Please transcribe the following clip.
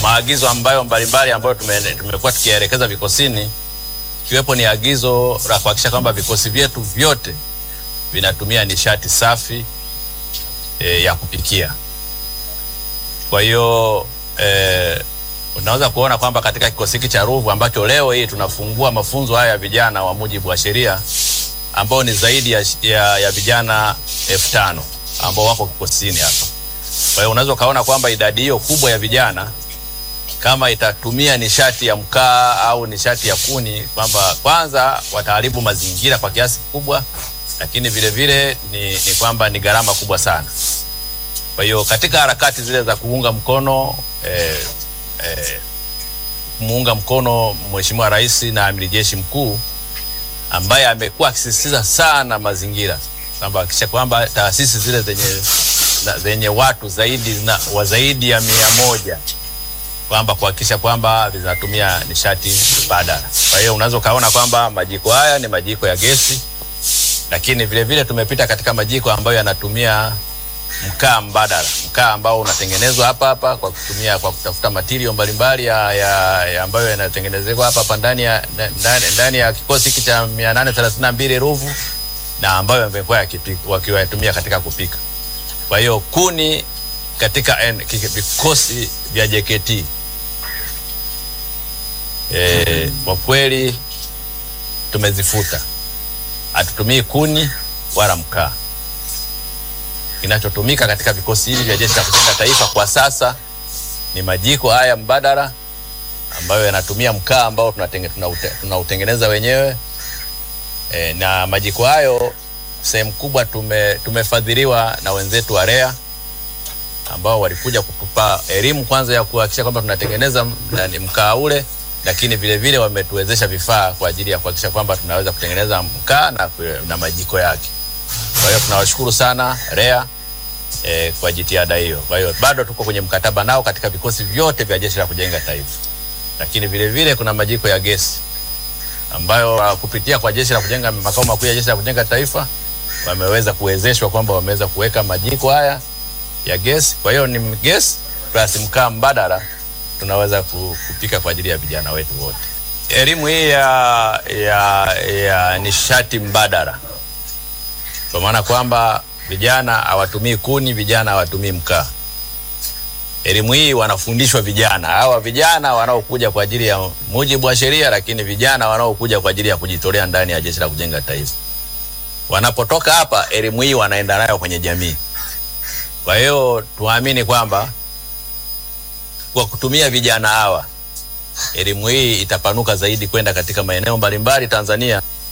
maagizo ambayo mbalimbali ambayo tume- tumekuwa tukiyaelekeza vikosini, ikiwepo ni agizo la kuhakikisha kwamba vikosi vyetu vyote vinatumia nishati safi e, ya kupikia. Kwa hiyo e, unaweza kuona kwamba katika kikosi hiki cha Ruvu ambacho leo hii tunafungua mafunzo haya ya vijana wa mujibu wa sheria ambao ni zaidi ya, ya, ya vijana elfu tano ambao wako kikosini hapa. Kwa hiyo unaweza ukaona kwamba idadi hiyo kubwa ya vijana kama itatumia nishati ya mkaa au nishati ya kuni, kwamba kwanza wataharibu mazingira kwa kiasi kikubwa, lakini vile vile ni, ni kwamba ni gharama kubwa sana. Kwa hiyo katika harakati zile za kuunga mkono eh, eh, kumuunga mkono Mheshimiwa Rais na Amiri Jeshi Mkuu ambaye amekuwa akisisitiza sana mazingira kwamba hakikisha kwamba taasisi zile zenye, na- zenye watu zaidi na, wa zaidi ya mia moja kwamba kuhakikisha kwamba zinatumia nishati mbadala. Kwa hiyo unaweza ukaona kwamba majiko haya ni majiko ya gesi, lakini vile vile tumepita katika majiko ambayo yanatumia mkaa mbadala, mkaa ambao unatengenezwa hapa hapa kwa kutumia kwa kutafuta material mbalimbali ya, ya, ya ambayo yanatengenezwa hapa hapa ndani ya ndani, ndani ya kikosi hiki cha 832 Ruvu na ambayo yamekuwa yakipika- wakiwatumia katika kupika. Kwa hiyo kuni katika en- kiki- vikosi vya JKT eh, kwa kweli tumezifuta, hatutumii kuni wala mkaa kinachotumika katika vikosi hivi vya Jeshi la Kujenga Taifa kwa sasa ni majiko haya mbadala ambayo yanatumia mkaa ambao tunatenge- tunaute- tunautengeneza wenyewe e, na majiko hayo sehemu kubwa tume, tumefadhiliwa na wenzetu wa REA ambao walikuja kutupa elimu kwanza ya kuhakikisha kwamba tunatengeneza m- nani, mkaa ule, lakini vile vile wametuwezesha vifaa kwa ajili ya kuhakikisha kwamba tunaweza kutengeneza mkaa na, na majiko yake. Kwa hiyo tunawashukuru sana REA eh, kwa jitihada hiyo. Kwa hiyo bado tuko kwenye mkataba nao katika vikosi vyote vya Jeshi la Kujenga Taifa, lakini vile vile kuna majiko ya gesi ambayo uh, kupitia kwa Jeshi la Kujenga makao makuu ya Jeshi la Kujenga Taifa wameweza kuwezeshwa kwamba wameweza kuweka majiko haya ya gesi. Kwa hiyo ni gesi plus mkaa mbadala tunaweza ku- kupika kwa ajili ya vijana wetu wote. Elimu hii ya, ya, ya nishati mbadala kwa maana kwamba vijana hawatumii kuni, vijana hawatumii mkaa. Elimu hii wanafundishwa vijana hawa, vijana wanaokuja kwa ajili ya mujibu wa sheria, lakini vijana wanaokuja kwa ajili ya kujitolea ndani ya Jeshi la Kujenga Taifa. Wanapotoka hapa, elimu hii wanaenda nayo kwenye jamii. Kwa hiyo tuamini kwamba kwa kutumia vijana hawa, elimu hii itapanuka zaidi kwenda katika maeneo mbalimbali Tanzania